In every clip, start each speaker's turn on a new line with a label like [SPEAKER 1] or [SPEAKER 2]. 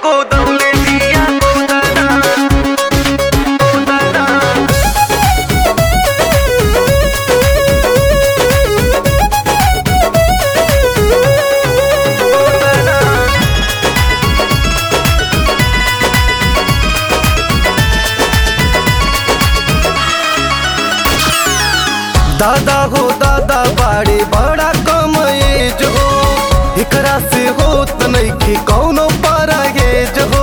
[SPEAKER 1] गोदवले बिया गोदना गोदना दादा हो दादा बाड़ी बड़ा कम एज हो एकरा से होत नइखे कौनो परहेज हो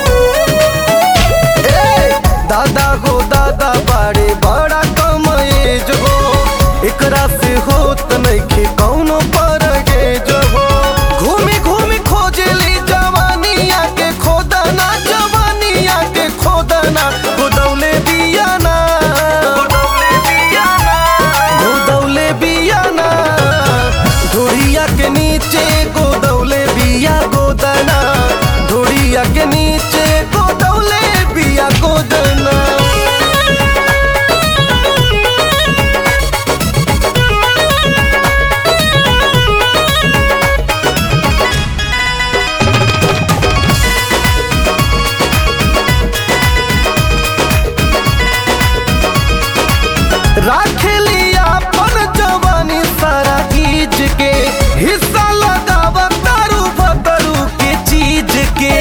[SPEAKER 1] ए, दादा हो दादा बाड़ी बड़ा कम एज हो एकरा से होत नइखे कौनो परहेज हो घूमी घूमी खोजली जवानिया के खोदना जवानिया के खोदना गोदौले बिया ना गोदौले बिया ना गोदौले बिया ना ढोड़िया के नीचे गोदौले बिया गोदना ढोड़िया के नीचे गोदौले बिया गोदना राखेली अपन जवानी सारा खींच के हिस्सा लगाव तारू भतरू के चीज के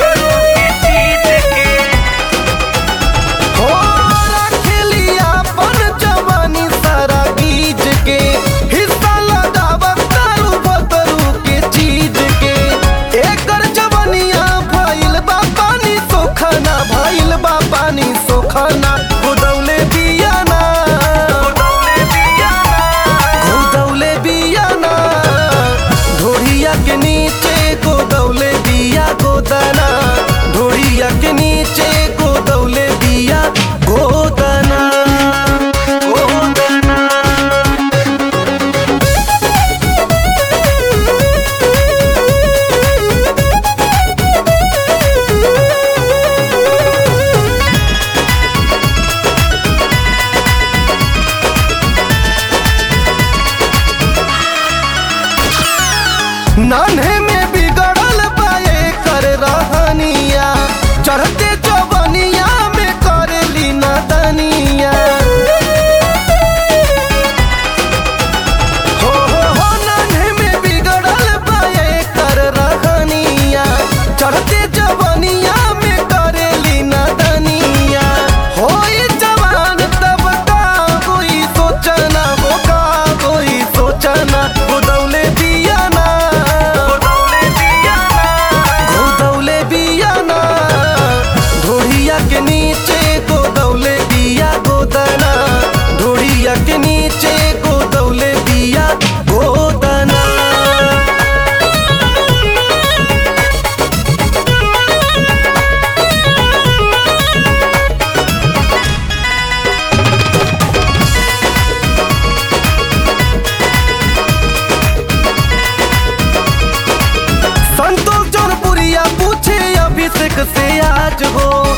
[SPEAKER 1] हो राखेली अपन जवानी सारा खींच के हिस्सा लगाव तारू भतरू के चीज के एकर जवानिया भइल बा पानी सोखना भइल बा पानी सोखना गोदौले बिया ना गोदौले बिया ना गोदौले बिया ना ढोड़िया के नीचे गोदौले बिया गोदना ढोड़िया के नीचे गोदौले बिया गोदना गोदना नान्हे में बिगड़ल पाए कर रहनिया चढ़ते जवनिया में करेली नदनिया हो हो हो नान्हे में बिगड़ल पाए कर रहनिया चढ़ते जवनिया में करेली नदनिया होई जवान तब का होई सोचना हो का होई सोचना गोदौले बिया ना गोदौले बिया ना गोदौले बिया ना ढोड़िया के नीचे गोदौले बिया गोदना ढोड़िया के नीचे गोदौले बिया गोदना संतोष जौनपुरिया पूछे अभिषेक से आज हो